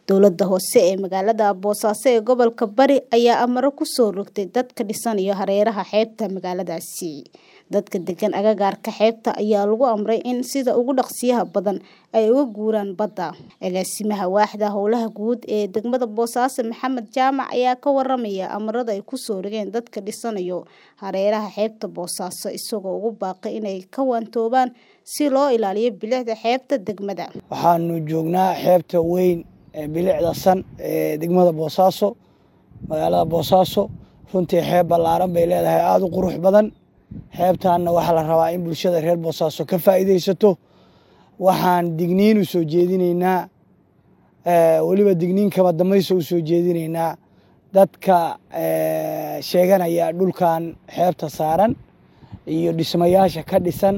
Dowladda hoose ee magaalada Boosaaso ee gobolka Bari ayaa amaro ku soo rogtay dadka dhisanaya hareeraha xeebta magaaladaasi. Dadka degan agagaarka xeebta ayaa lagu amray in sida ugu dhaqsiyaha badan ay uga guuraan badda. Agaasimaha waaxda howlaha guud ee degmada Boosaaso Maxamed Jaamac ayaa ka waramaya amarada ay ku soo rogeen dadka dhisanaya hareeraha xeebta Boosaaso isagoo ugu baaqay inay ka waantoobaan si loo ilaaliyo bilicda xeebta degmada. waxaanu joognaa xeebta weyn ee bilicda san ee degmada boosaaso magaalada boosaaso runtii xeeb ballaaran bay leedahay aada u qurux badan xeebtaanna waxaa la rabaa in bulshada reer boosaaso ka faa'iidaysato waxaan digniin u soo jeedinaynaa weliba digniin kama dambayso u soo jeedinaynaa dadka sheeganaya dhulkan xeebta saaran iyo dhismayaasha ka dhisan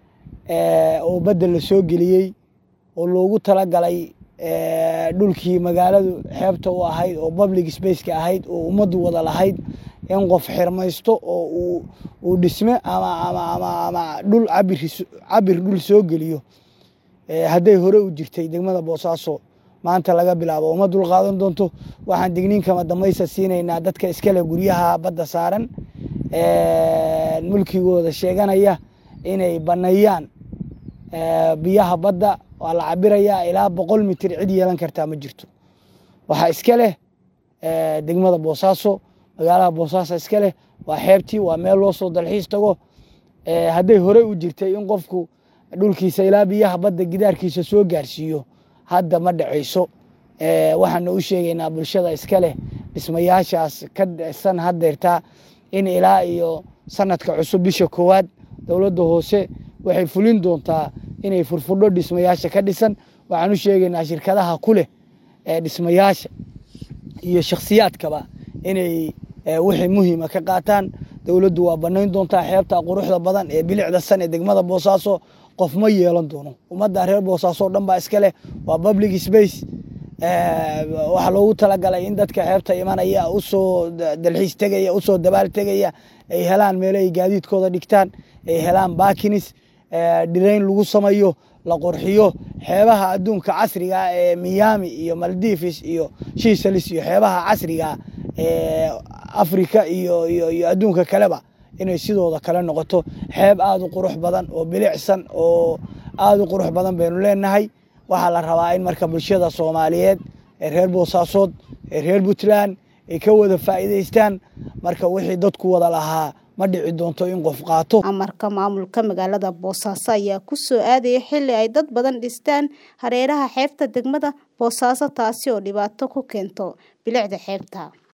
oo badda la soo geliyey oo loogu talagalay dhulkii magaaladu xeebta u ahayd oo public spaceka ahayd oo ummaddu wada lahayd in qof xirmaysto oo uu dhisme ama ama ama ama dhul cabir cabir dhul soo geliyo hadday hore u jirtay degmada boosaaso maanta laga bilaabo uma dul qaadan doonto waxaan digniin kama dambaysa siinaynaa dadka iskale guryaha badda saaran mulkigooda sheeganaya inay baneeyaan biyaha badda waa la cabirayaa ilaa boqol mitir cid yeelan kartaa ma jirto waxaa iska leh degmada boosaaso magaalada boosaaso iska leh waa xeebtii waa meel loo soo dalxiis tago hadday horey u jirtay in qofku dhulkiisa ilaa biyaha badda gidaarkiisa soo gaarsiiyo hadda ma dhacayso waxaana u sheegaynaa bulshada iska leh dhismayaashaas ka dhisan haddeertaa in ilaa iyo sanadka cusub bisha koowaad dowladda hoose waxay fulin doontaa inay furfudho dhismayaasha ka dhisan waxaan u sheegaynaa shirkadaha ku leh dhismayaasha iyo shakhsiyaadkaba inay wixii muhiima ka qaataan dowladdu waa banayn doontaa xeebta quruxda badan ee bilicda san ee degmada boosaaso qof ma yeelan doono ummadda reer boosaaso o dhan baa iska leh waa public space waxaa loogu talagalay in dadka xeebta imanaya usoo dalxiis tegaya usoo dabaal tegaya ay helaan meelo ay gaadiidkooda dhigtaan ay helaan bakinis dhirayn lagu samayo la qurxiyo xeebaha adduunka casriga ee miami iyo maldives iyo shisalis iyo xeebaha casriga ee africa iyo iyo iyo adduunka kaleba inay sidooda kale noqoto xeeb aada u qurux badan oo bilicsan oo aada u qurux badan baynu leenahay waxaa la rabaa in marka bulshada soomaaliyeed ee reer boosaasood ee reer puntland ay ka wada faa'iidaystaan marka wixii dadku wada lahaa ma dhici doonto in qof qaato amarka maamulka magaalada boosaaso ayaa ku soo aadaya xilli ay dad badan dhistaan hareeraha xeebta degmada boosaaso taasi oo dhibaato ku keento bilicda xeebta